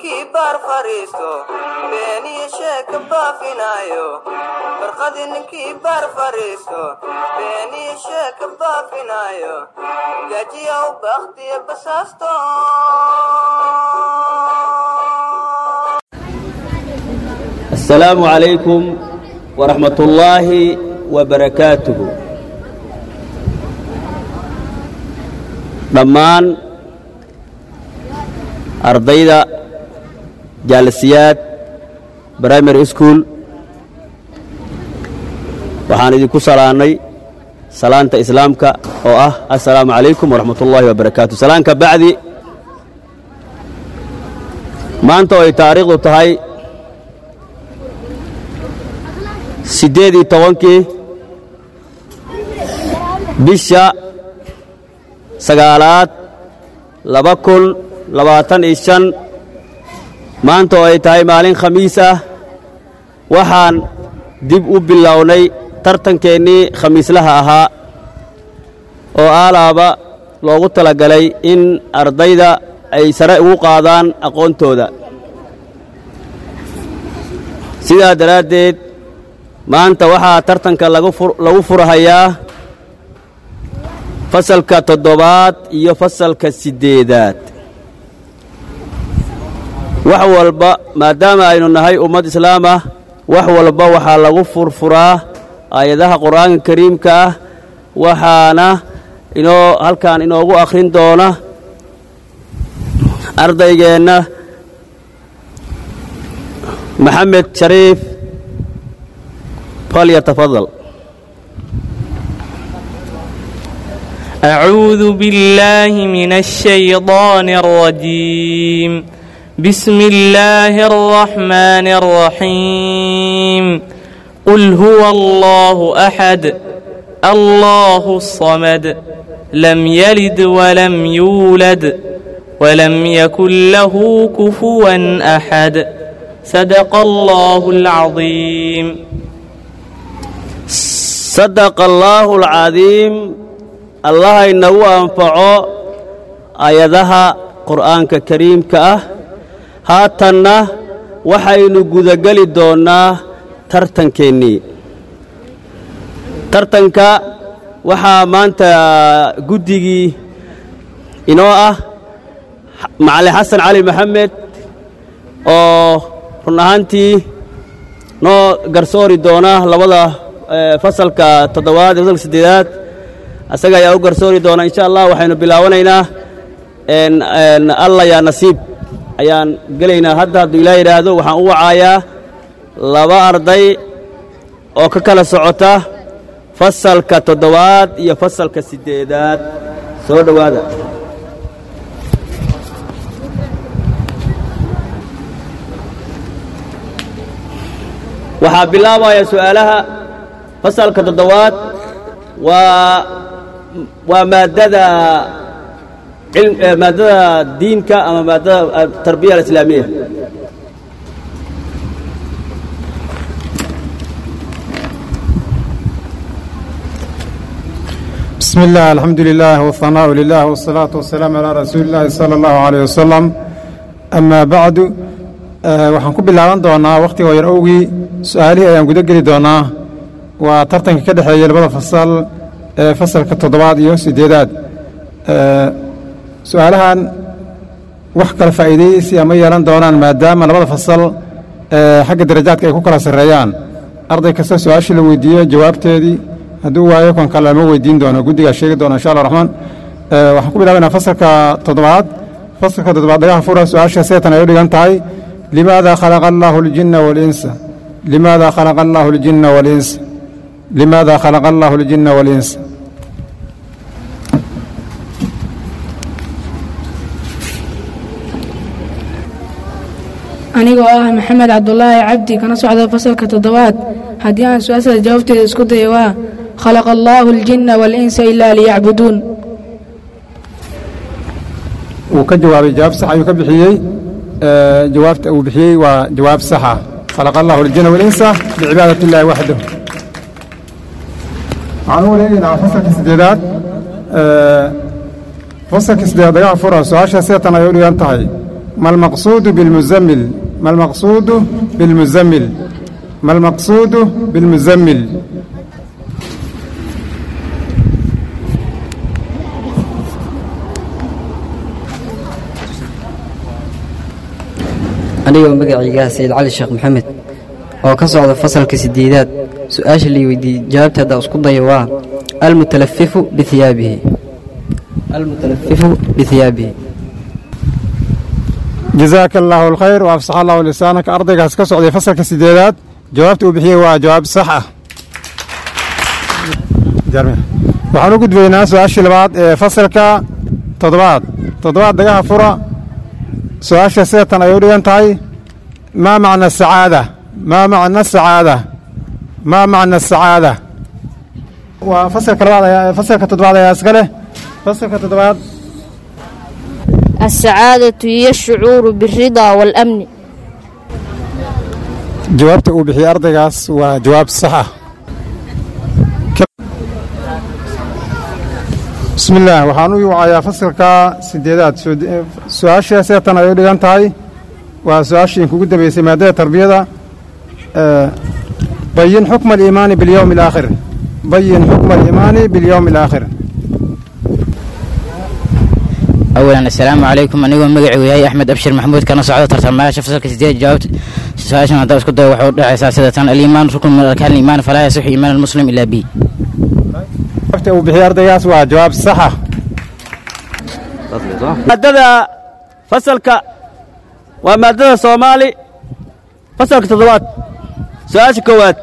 ninkii baar fariisto beeniyo sheeka baafinaayo barqadi ninkii baar fariisto beeniyo sheeka baafinaayo gajiyow bakhtiyo basaasto السلام عليكم ورحمة الله وبركاته dhammaan ardayda jaalisiyaad primary school waxaan idinku salaannay salaanta islaamka oo ah assalaamu calaykum waraxmat ullaahi wabarakaatu salaanka bacdi maanta oo ay taariikhdu tahay siddeed iyo tobankii bisha sagaalaad laba kun labaatan iyo shan maanta oo ay tahay maalin khamiis ah waxaan dib u bilownay tartankeennii khamiislaha ahaa oo aalaaba loogu talagalay in ardayda ay sare ugu qaadaan aqoontooda sidaa daraaddeed maanta waxaa tartanka lagu furhayaa fasalka toddobaad iyo fasalka siddeedaad wax walba maadaama aynu nahay ummad islaam ah wax walba waxaa lagu furfuraa aayadaha qur'aanka kariimka ah waxaana inoo halkan inoogu akhrin doona ardaygeenna maxamed shariif falyatafadal أعوذ بالله من الشيطان الرجيم بسم الله الرحمن الرحيم قل هو الله أحد الله الصمد لم يلد ولم يولد ولم يكن له كفوا أحد صدق الله العظيم صدق الله العظيم allah inagu anfaco aayadaha qur'aanka kariimka ah haatanna waxaynu gudageli doonnaa tartankeennii tartanka waxaa maanta guddigii inoo ah macalin xasan cali maxamed oo run ahaantii noo garsoori doona labada fasalka toddobaad iyo fasalka siddeedaad asaga ayaa u garsoori doona insha allah waxaynu bilaawanaynaa alla yaa nasiib ayaan gelaynaa hadda hadduu ilaa yidhaahdo waxaan u wacaayaa laba arday oo ka kala socota fasalka toddobaad iyo fasalka siddeedaad soo dhowaada waxaa bilaabaya su'aalaha fasalka toddobaad waa waa maadada maadada diinka ama maadada tarbiya alislaamiya بسم الله الحمد لله والثناء لله والصلاة والسلام على رسول الله صلى الله عليه وسلم أما بعد waxaan ku bilaaban doonaa wakhtiga yar owgii su-aalihii ayaan guda geli doonaa waa tartanka ka dhexeeya labada fasal ee fasalka toddobaad iyo siddeedaad su-aalahan wax kala faa'iidaysi ama yeelan doonaan maadaama labada fasal xagga darajaadka ay ku kala sarreeyaan arday kasta su-aashii la weydiiyo jawaabteedii hadduu waayo kan kale lama weydiin doono guddigaa sheegi doona insha allah raxmaan waxaan ku bilaabaynaa fasalka toddobaad fasalka toddobaad dhagaha fura su-aasha seetan ay u dhigan tahay limaada khalaqa allaahu aljinna walinsa limaada khalaqa allaahu aljinna walinsa limaada khalaqa allaahu aljinna walinsa anigoo ah maxamed cabdulaahi cabdi kana socda fasalka toddobaad haddii aan su-aasada jawaabteeda isku daya waa khalaqa allaahu aljinna waalinsa ilaa liyacbuduun wuu ka jawaabay jawaab sax ayuu ka bixiyey jawaabta uu bixiyey waa jawaab saxa khalaqa allahu aljinna walinsa bicibaadat illaahi waxdah waxaan u wareegaynaa fasalka siddeedaad fasalka siddeedaad dagaha fura su-aasha seetan ay u dhigan tahay ما المقصود بالمزمل ما المقصود بالمزمل ما المقصود بالمزمل anigoo magacayga sayid cali sheekh maxamed oo ka socda fasalka sideedaad su-aasha lii weydiiyey jawaabta haddaa isku dayo waa almutalafifu bihiyaabihi almutalafifu bihiyaabihi jazaaka allaahu alkhayr wa afsax allahu lisaanaka ardaygaas ka socday fasalka sideedaad jawaabta uu bixiyey waa jawaab sax ah waxaan u gudbaynaa su-aashii labaad ee fasalka toddobaad toddobaad dagaha fura su-aasha sidatan ay u dhigan tahay maa macna sacaada maa macna sacaada maa macna sacaada waa fasalka labaad ayaa fasalka toddobaad ayaa iska leh fasalka toddobaad السعادة هي الشعور بالرضا والأمن jawaabta uu bixiyey ardaygaas waa jawaab sax ah bismi illaah waxaan u wacayaa fasalka sideedaad su-aasha seetan ay u dhigan tahay waa su-aashii inkugu dambeysay maadada tarbiyada bayin xukma aliimaani bilyowmi alaakhir bayin xukma aliimaani bilyowmi alaakhir awalan assalaamu calaykum anigoo magacuu yahay axmed abshir maxamuud kana socdo tartamayaasha fasalka sideed jawaabta su-aashan haddaa isku dayo waxay u dhexaysaa sida tan aliimaan rukn min arkaan aliimaan falaa yasixu iimaan almuslim ilaa bi jawaabta uu bixiyey ardaygaas waa jawaab saxa maadada fasalka waa maadada soomaali fasalka toddobaad su-aasha koowaad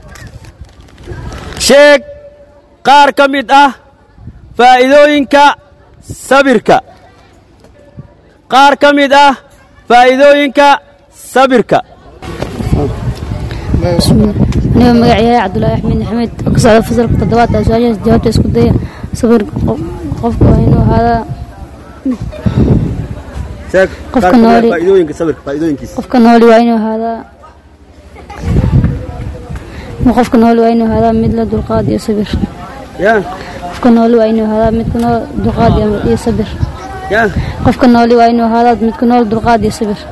sheeg qaar ka mid ah faa'iidooyinka sabirka qaar ka mid ah faa'iidooyinka sabirka anigoo magacayahay cabdulaahi axmed maxamed oo ka socda fasalka toddobaad aa su-aashaas jawaabta isku daya sabir qofka waa inuu ahaadaa qofka nooli qofka nooli waa inuu ahaadaa qofka nooli waa inuu ahaadaa mid la dulqaad iyo sabir qofka nooli waa inuu ahaadaa midka nool dulqaad iyo sabir qofka nooli waa inuu ahaadaa midka nool dulqaad iyo sabir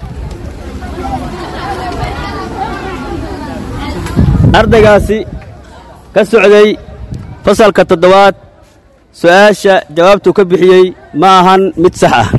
ardaygaasi ka socday fasalka toddobaad su-aasha jawaabtuu ka bixiyey ma ahan mid sax ah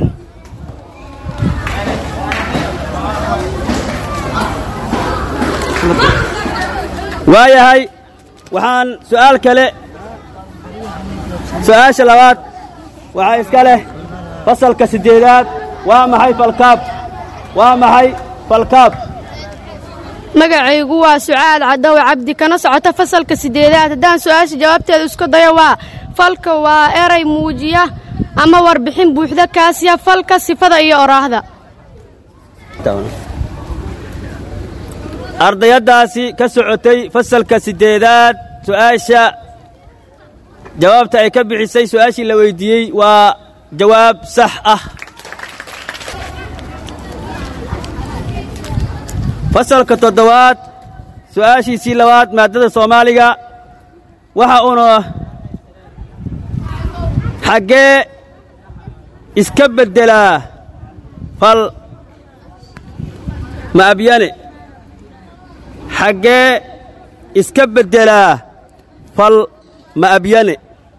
waayahay waxaan su'aal kale su-aasha labaad waxaa iska leh fasalka siddeedaad waa maxay falkaab waa maxay falkaab magacaygu waa sucaad cadawe cabdi kana socota fasalka sideedaad haddaan su-aasha jawaabteeda isku dayo waa falka waa eray muujiya ama warbixin buuxda kaasiya falka sifada iyo oraahda ardayaddaasi ka socotay fasalka siddeedaad su'aasha jawaabta ay ka bixisay su'aashii la weyddiiyey waa jawaab sax ah fasalka toddobaad su'aashiisii labaad maaddada soomaaliga waxa uuna xaggee iska beddelaa fal ma abyane xaggee iska beddelaa fal ma abyane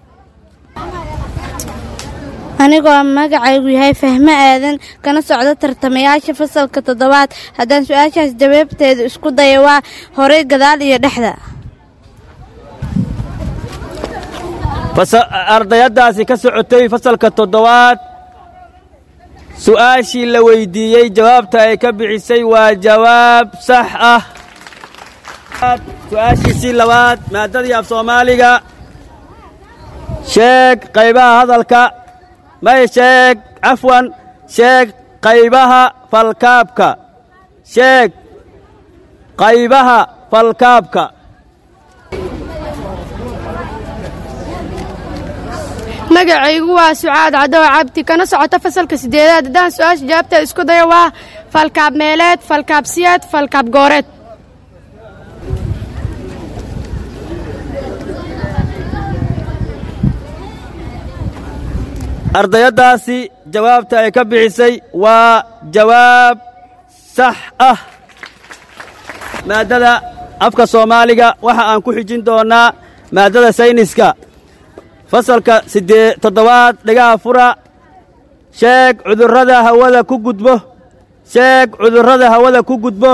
anigoo magacaygu yahay fahmo aadan kana socdo tartamayaasha fasalka toddobaad haddaan su-aashaas jawaabteeda isku daya waa horey gadaal iyo dhexda ardayaddaasi ka socotay fasalka toddobaad su'aashii la weyddiiyey jawaabta ay ka bixisay waa jawaab sax ah su-aashiisii labaad maaddadii af soomaaliga sheeg qaybaha hadalka may sheeg cafwan sheeg qaybaha falkaabka sheeg qaybaha falkaabka magacaygu waa sucaad cadawe cabdi kana socota fasalka sideedaad haddaan su-aasha jawaabteeda isku dayo waa falkaab meeleed falkaab siyaad falkaab gooreed ardayaddaasi jawaabta ay ka bixisay waa jawaab sax ah maaddada afka soomaaliga waxa aan ku xijin doonnaa maaddada sayniska fasalka siddee toddobaad dhigaha fura sheeg cudurrada hawada ku gudbo sheeg cudurrada hawada ku gudbo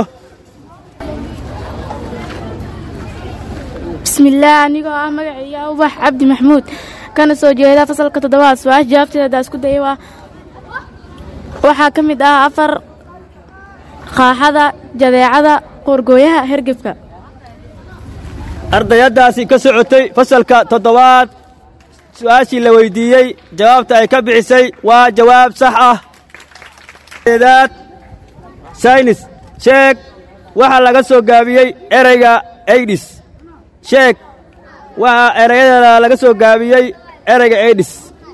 bismillaah anigoo ah magacayga ubax cabdi maxmuud kana soo jeeda fasalka toddobaad su-aasha jawaabteeda haddaa isku daya waa waxaa ka mid ah afar qaaxada jadeecada qoorgooyaha hergebka ardayaddaasi ka socotay fasalka toddobaad su'aashii la weyddiiyey jawaabta ay ka bixisay waa jawaab sax ah eedaad saynis sheeg waxaa laga soo gaabiyey ereyga aydhis sheeg waxaa erayadeeda laga soo gaabiyey ereyga aydhis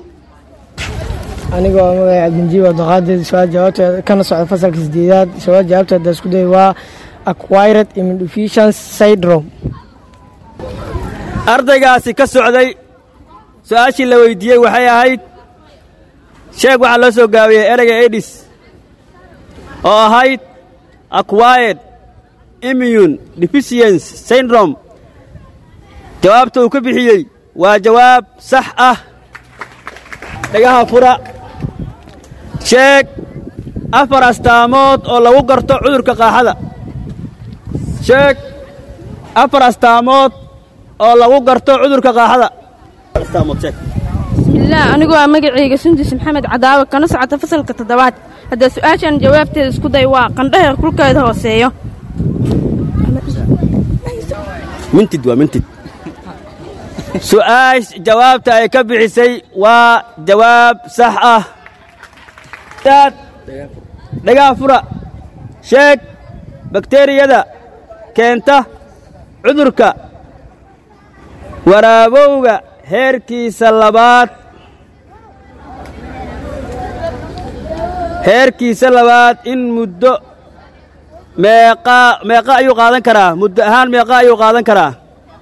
anigoo ah magacay cabdinjiib abdiqaadir su-aal jawaabteeda kana socda fasalka sideedaad su-aal jawaabteeda isku day waa acquired immunodeficiency syndrome ardaygaasi ka socday su'aashii la weyddiiyey waxay ahayd sheeg waxaa loo soo gaabiyey ereyga aydhis oo ahayd acquired immune deficiency syndrome jawaabta uu ka bixiyey waa jawaab sax ah dhagaha fura sheeg afar astaamood oo lagu garto cudurka qaaxada sheeg afar astaamood oo lagu garto cudurka qaaxada bismillaah anigoo ah magacayga sundus maxamed cadaawe kana socota fasalka toddobaad haddaa su-aashan jawaabteeda isku day waa qandhaheer kulkeeda hooseeyo mintid waa mintid su'aash jawaabta ay ka bixisay waa jawaab sax ah daad dhagaa fura sheeg bakteriyada keenta cudurka waraabowga heerkiisa labaad heerkiisa labaad in muddo meeqaa meeqa ayuu qaadan karaa muddo ahaan meeqa ayuu qaadan karaa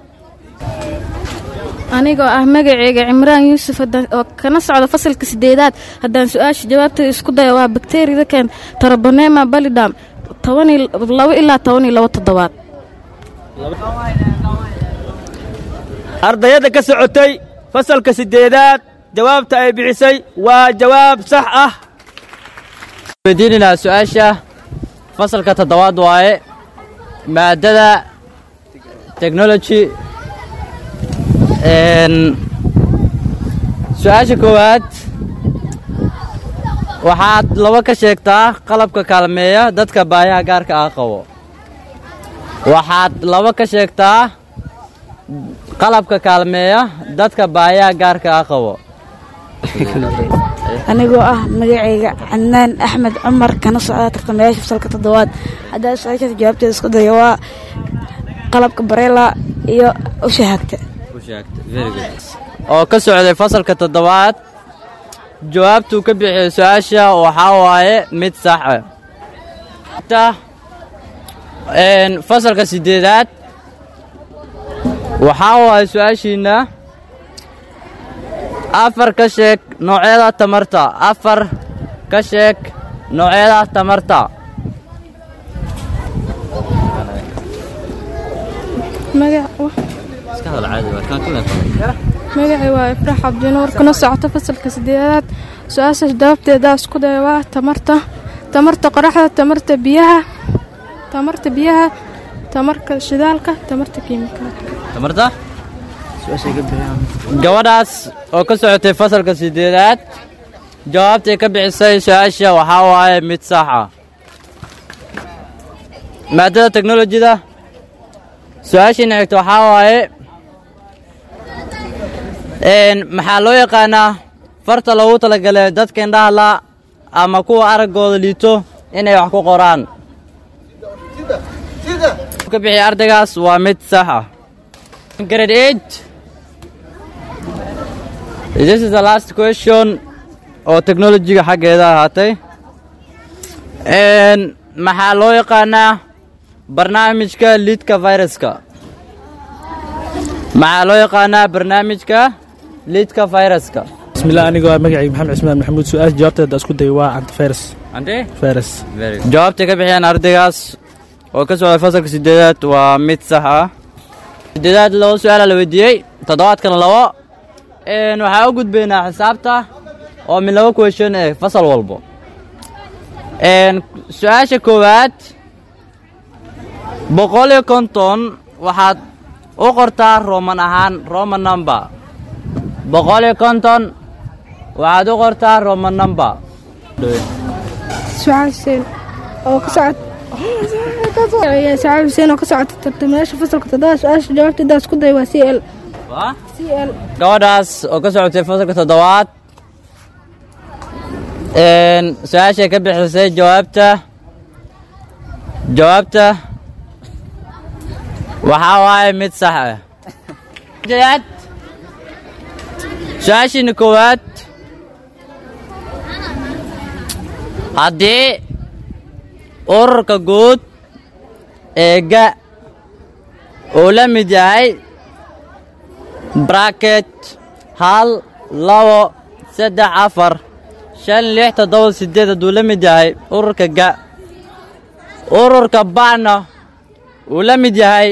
anigoo ah magaceyga cimraan yuusuf oo kana socda fasalka sideedaad haddaan su-aasha jawaabteeda isku daya waa bakteriyada keen tarabonema balidam labo ilaa toban iyo labo toddobaad ardayadda ka socotay fasalka siddeedaad jawaabta ay bixisay waa jawaab sax ah weydiinaynaa su-aasha fasalka toddobaad waaye maadada technology su-aasha koowaad waxaad laba ka sheegtaa qalabka kaalmeeya dadka baayaha gaarka ah qabo waxaad laba ka sheegtaa qalabka kaalmeeya dadka baayaha gaarka ah qabo anigoo ah magacayga cadnaan axmed cumar kana socda tartamayaasha fasalka toddobaad haddaa su-aashaas jawaabteeda isku dayo waa qalabka bareela iyo ushahaagta oo ka socday fasalka toddobaad jawaabtuu ka bixiyey su-aasha waxaa waaye mid sax ah fasalka siddeedaad waxaa waaye su-aashiinna afar ka sheeg noocyada tamarta afar ka sheeg noocyada tamarta magacay waa ifraax cabdinuur kana socota fasalka sideedaad su-aashaas jawaabteeda isku daya waa tamarta tamarta qoraxda tamarta biyaha tamarta biyaha tamarka shidaalka tamarta kiimikaalka gabadhaas oo ka socotay fasalka siddeedaad jawaabtay ka bixisay su-aasha waxaa waaye mid sax ah maadada teknolojida su-aashiina xigta waxaa waaye maxaa loo yaqaanaa farta loogu talagalay dadka indhaha la ama kuwa araggooda liito inay wax ku qoraan ka bixiya ardaygaas waa mid sax ah grade eight this is the last question oo technologiga xaggeeda ahaatay maxaa loo yaqaanaa barnaamijka liidka viruska maxaa loo yaqaanaa barnaamijka liidka viruska bismillah anigoo ah magacayga maxamed cismaan maxamuud su-aasha jawaabteeda isku day waa antivirus ante virus jawaabtay ka bixiyeen ardaygaas oo ka socday fasalka sideedaad waa mid sax ah sideedaad laba su-aala la weydiiyey toddobaadkana labo Een, waxaa u gudbaynaa xisaabta oo min laba question eh fasal walbo Een, su-aasha koowaad boqol iyo konton waxaad u qortaa roman ahaan roman number boqol iyo konton waxaad u qortaa roman number sucaal xuseen oo ka socod sucaal xuseen oo ka socota tartamayaasha fasalka toddoba su-aasha jawaabteeda isku day waa c l Waa? c l gabadhaas oo ka socotay fasalka toddobaad Een, su-aashay ka bixisay jawaabta jawaabta waxaa waaye mid sax ah Jawaad. su-aashiina koowaad haddii ururka guud ee ga uu la mid yahay bracket hal labo saddex afar shan lix toddoba sideed hadduu la mid yahay ururka ga ururka ba'na uu la mid yahay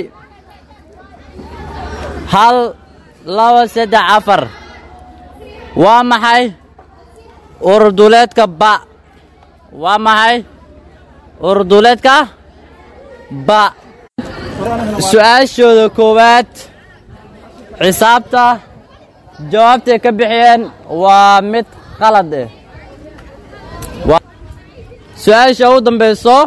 hal labo saddex afar waa maxay urur duuleedka ba waa maxay urur duuleedka ba su-aashooda koowaad xisaabta jawaabtay ka bixiyeen waa mid qalad eh Waa- su-aasha u dambayso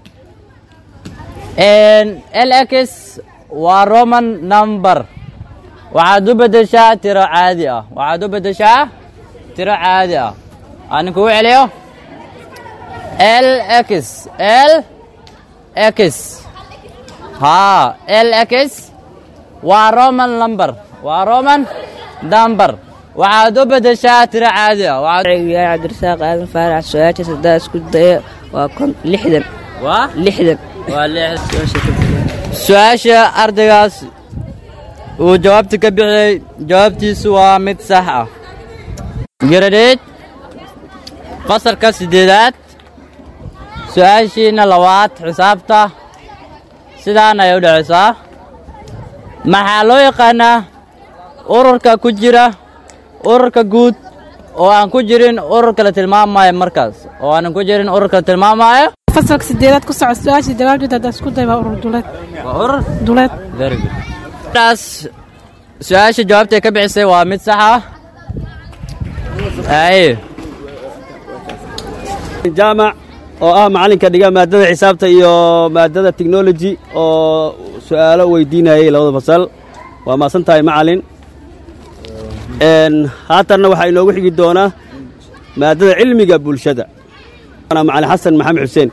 lx waa roman number waxaad u beddeshaa tiro caadi ah waxaad u beddeshaa tiro caadi ah aan kugu celiyo lx lx haa lx waa roman number waa roman number waxaad u beddeshaa tiro caadi ah waxaad yahay cabdirasaaq aadan faarax su-aasha saddex isku daya waa kon lixdan waa lixdan waa lix su-aasha ardaygaas uu jawaabta ka bixiyey jawaabtiisu waa mid sax ah garadeed fasalka siddeedaad su-aashiina labaad xisaabta sidaan ayay u dhacaysaa maxaa loo yaqaanaa ururka ku jira ururka guud oo aan ku jirin ururka la tilmaamayo markaas oo aanan ku jirin ururka la tilmaamayo fasalka sideedaad ku socod su-aasha jawaabteeda haddaa isku day waa urur duleed waa urur duleed very good taas su-aasha jawaabtay ka bixisay waa mid sax ah ay jaamac oo ah macalinka dhiga maadada xisaabta iyo maadada technology oo su-aalo weydiinayay labada fasal waa maasan tahay macalin Een, haatanna waxaa inoogu xigi doonaa maadada cilmiga bulshada Ana macalin xasan maxamed xuseen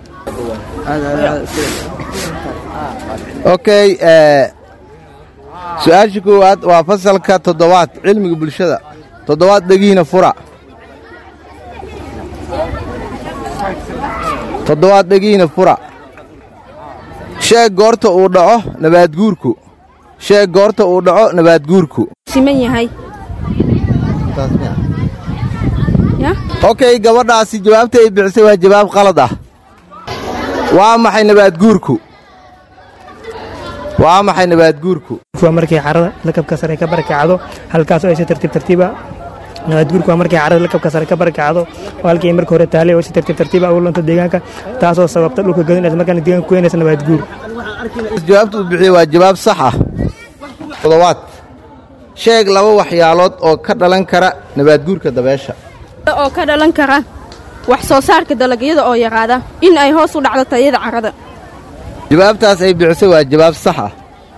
okay eh, su-aasha koowaad waa fasalka toddobaad cilmiga bulshada toddobaad dhegiina fura toddobaad dhegiina fura sheeg goorta uu dhaco nabaadguurku sheeg goorta uu dhaco nabaadguurku siman yahay ya okay gabadhaasi jawaabta ay bixisay waa jawaab qalad ah waa maxay nabaadguurku waa maxay nabaadguurku waa markay carrada lakabka sare ka barakacdo halkaas oo ay si tartiib tartiiba nabaadguurku waa markay carrada lakabka sare ka barakacdo oo halkii ay marka hore taalay oo si tartiib tartiiba ugu lunto deegaanka taasoo sababta dhulka godinaysa markaana deegaanka ku keenaysa nabaadguur jawaabta uu bixiyey waa jawaab sax ah toddobaad sheeg laba waxyaalood oo ka dhalan kara nabaadguurka dabeesha oo ka dhalan kara wax soo saarka dalagyada oo yaraada in ay hoos u dhacdo tayada carrada jawaabtaas ay bixisay waa jawaab sax ah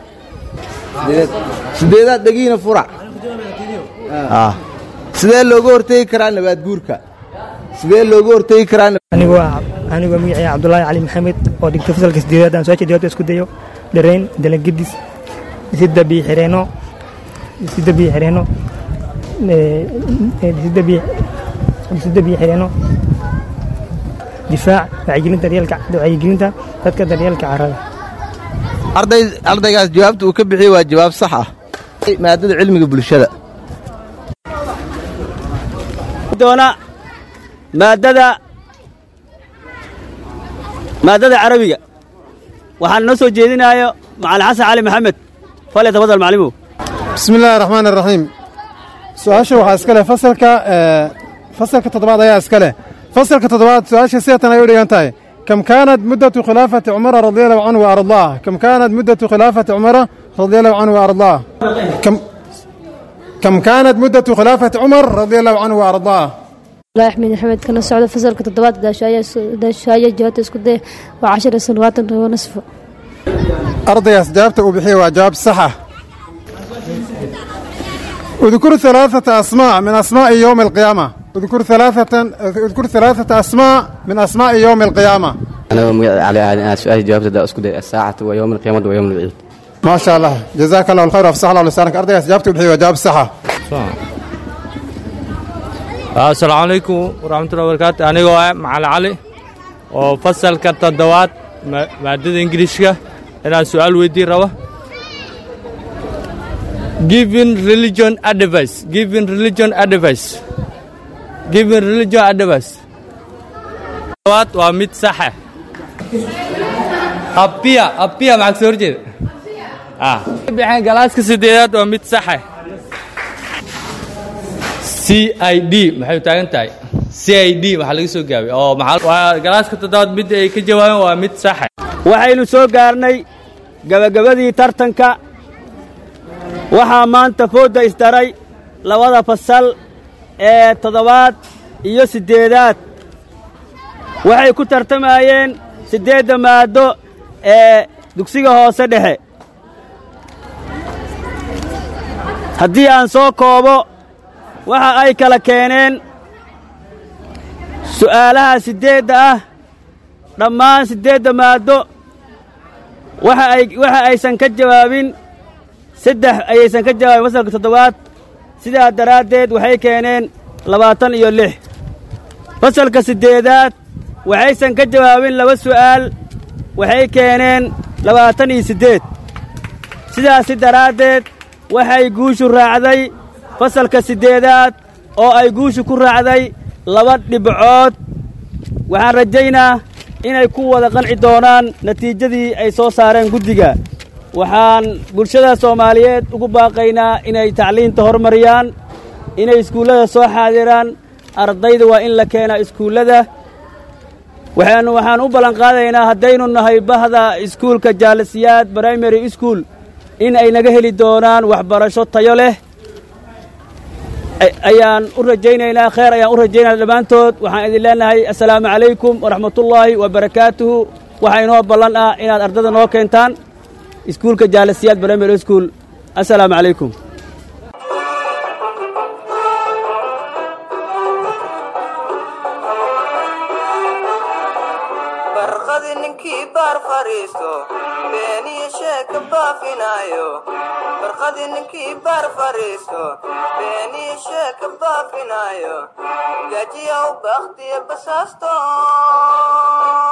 sideedaad dhegiina furac Ah. sidee looga hortegi karaa nabaadguurka sidee looga hortegi karaa anigoo ah anigoo magacii cabdulaahi cali maxamed oo dhigta fasalka sideedaad aan su-aasha jawaabta isku dayo dharayn dalagedis sida biyo xireenno sida biyo xireenno eh, eh, sida biyo sida biyo xireenno difaac wacyigelinta daryeelka wacyigelinta dadka daryeelka carrada arday ardaygaas jawaabta uu ka bixiyey waa jawaab sax ah maadada cilmiga bulshada doona maaddada maaddada carabiga waxaan noo soo jeedinayo macalin xasan cali maxamed fal tafadal maclimu bismi illaahi raxmaan iraxiim su-aasha waxaa iska leh fasalka fasalka toddobaad ayaa iska leh fasalka toddobaad su-aasha sidatan ay u dhigan tahay kam kaanat muddatu khilaafati cumara radiallahu canhu wa ardaah kam kaanat muddatu khilaafati cumara radiallahu canhu wa ardaah kam كم كانت مدة خلافة عمر رضي الله عنه وأرضاه الله أحمد محمد كان السعودة فصل كتضبات داشاية داشاية جوات اسكده وعشر سنوات ونصف أرضي أسجابت وبحي وأجاب صحة اذكر ثلاثة أسماء من أسماء يوم القيامة اذكر ثلاثة اذكر ثلاثة أسماء من أسماء يوم القيامة أنا على سؤال جوابت دا أسكت الساعة ويوم القيامة ويوم العيد ما شاء الله جزاك الله الخير وافصح الله لسانك أرضي أسجابت وبحي وأجاب صحة asalaamu calaykum waraxmatullahi wabarakaatu anigoo ah macalin cali oo fasalka toddobaad maadada ingiriishka inaan su-aal weydiin rabo giving religion advice giving religion advice giving religion advice toddobaad waa mid saxa abiya abiya maxaa kasoo horjeeda ah bixeen galaaska sideedaad waa mid saxa c i d maxay taagan tahay c i d waxaa laga soo gaabay oo maxaa galaaska toddobaad mid ay ka jawaabeen waa mid saxa waxaynu soo gaarnay gebagabadii tartanka waxaa maanta foodda isdaray labada fasal ee toddobaad iyo siddeedaad waxay ku tartamayeen siddeedda maaddo ee dugsiga hoose dhexe haddii aan soo koobo waxa ay kala keeneen su'aalaha siddeedda ah dhammaan siddeedda maaddo waxa ay waxa aysan ka jawaabin saddex ayaysan ka jawaabin fasalka toddobaad sidaa daraaddeed waxay keeneen labaatan iyo lix fasalka siddeedaad waxaysan ka jawaabin laba su'aal waxay keeneen labaatan iyo siddeed sidaasi daraaddeed waxay guushu raacday fasalka siddeedaad oo ay guushu ku raacday laba dhibcood waxaan rajaynaa inay ku wada qanci doonaan natiijadii ay soo saareen guddiga waxaan bulshada soomaaliyeed ugu baaqaynaa inay tacliinta horumariyaan inay iskuullada soo xaadiraan ardayda waa in la keenaa iskuullada waxaanu waxaan u ballanqaadaynaa haddaynu nahay bahda iskuulka jaalisiyaad brimary school in ay naga heli doonaan waxbarasho tayo leh ayaan u rajaynaynaa kheer ayaan u rajaynaa dhammaantood waxaan idin leenahay assalaamu calaykum waraxmatullaahi wabarakaatuhu waxaa inoo ballan ah inaad ardada noo keentaan iskuulka jaalisiyaad brimary school assalaamu calaykum barqadi ninkii baar fariisto beeniyo sheeka baafinaayo barqadi ninkii baar fariisto beeniyo sheeka baafinaayo gajiyow bakhtiyo basaasto